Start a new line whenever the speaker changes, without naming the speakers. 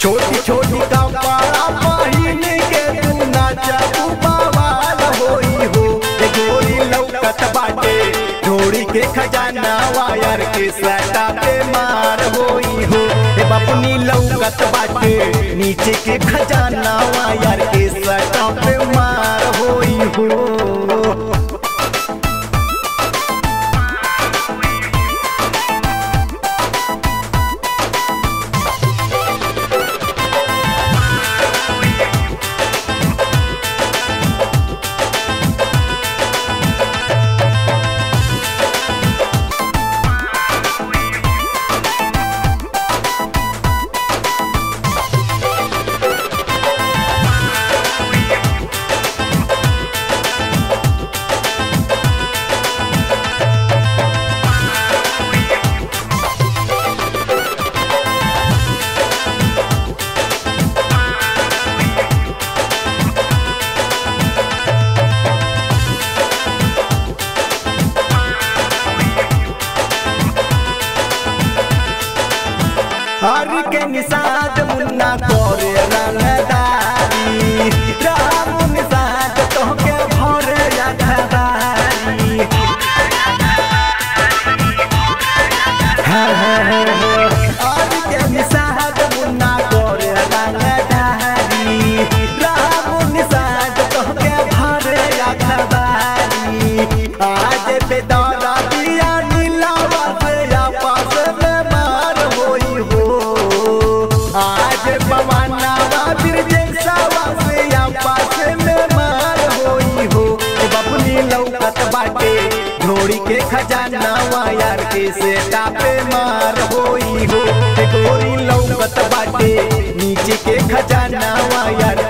छोटी छोटी कपड़ा पहिन के तू नाचबू बवाल होई हो ए गोरी लौकत बाटे जोड़ी के खजाना वायर के सटा पे मार होई हो ए बपनी लौकत बाटे नीचे के खजाना वायर के सटा पे मार होई हो हर के निषाद मुन्ना करे रंगदारी राम निषाद तोहके भरे यादगारी हर के निषाद मुन्ना करे रंगदारी राम निषाद तोहके भरे यादगारी आज बेदारा दिया नीलावा से आपस में मार होई हो आज पवनावा बिरजेसावा से आपस में मार होई हो ए बपनी लौकत बाटे घोड़ी के खजाना वायर के सेटा पे मार होई हो ए गोरी लौकत बाटे नीचे के खजाना वायर